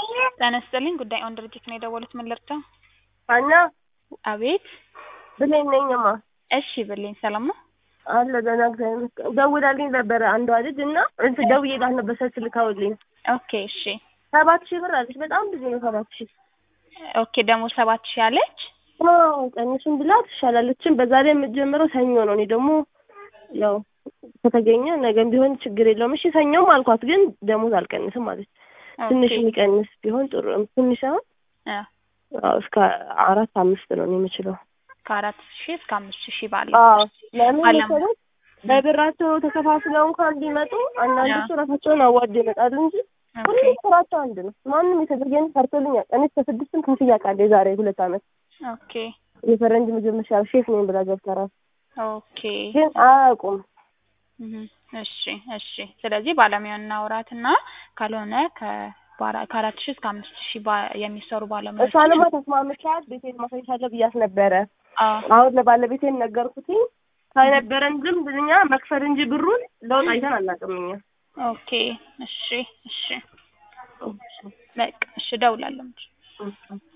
ጤና ይስጥልኝ ጉዳይ ኦን ድርጅት ነው የደወሉት ምን ልርዳው? ሀና አቤት ብሌን ነኝማ እሺ ብልኝ ሰላም ነው? አለ ደህና እግዚአብሔር ይመስገን። ደውላልኝ ነበረ አንዷ ልጅ እና እንትን ደውዬላት ነበር ስልክ ልካውልኝ ኦኬ እሺ ሰባት ሺህ ብር አለች። በጣም ብዙ ነው ሰባት ሺህ ኦኬ ደግሞ ሰባት ሺህ አለች አዎ ቀንሱን ብላ ትሻላለችን። በዛ ላይ የምትጀምረው ሰኞ ነው። እኔ ደግሞ ያው ከተገኘ ነገም ቢሆን ችግር የለውም እሺ ሰኞም አልኳት፣ ግን ደሞዝ አልቀንስም አለች። ትንሽ ኦኬ የሚቀንስ ቢሆን ጥሩ ነው። ትንሽ አሁን አ አዎ እስከ አራት አምስት ነው እኔ የምችለው። ከአራት ሺህ እስከ አምስት ሺህ ባለው አዎ ለምን አለም- መሰለሽ በብራቸው ተከፋፍለው እንኳን ቢመጡ አንዳንዶቹ አዎ። ራሳቸውን አዋርደው ይመጣሉ እንጂ ኦኬ ሁሉም ስራቸው አንድ ነው። ማንም የተደረገን ሰርቶልኝ ያውቃል። እኔ እስከ ስድስትም ከፍዬ አውቃለሁ። የዛሬ ሁለት ዓመት ኦኬ የፈረንጅ ምግብ መሻል ሼፍ ነኝ ብላ ገብታ እራሱ ኦኬ ግን አያውቁም። እህ እሺ እሺ ስለዚህ ባለሙያውን እናውራትና ካልሆነ ከባራ- ከአራት ሺህ እስከ አምስት ሺህ ባ- የሚሰሩ ባለሙያዎች እሷንማ ተስማምቻት ቤቴን ማሳይሻለሁ ብያት ነበረ። አዎ አሁን ለባለቤቴን ነገርኩትኝ። ከነበረን ልምድ እኛ መክፈል እንጂ ብሩን ለውጥ አይተን አናውቅም እኛ። ኦኬ እሺ እሺ በቃ እሺ እደውላለሁ እንጂ እሺ።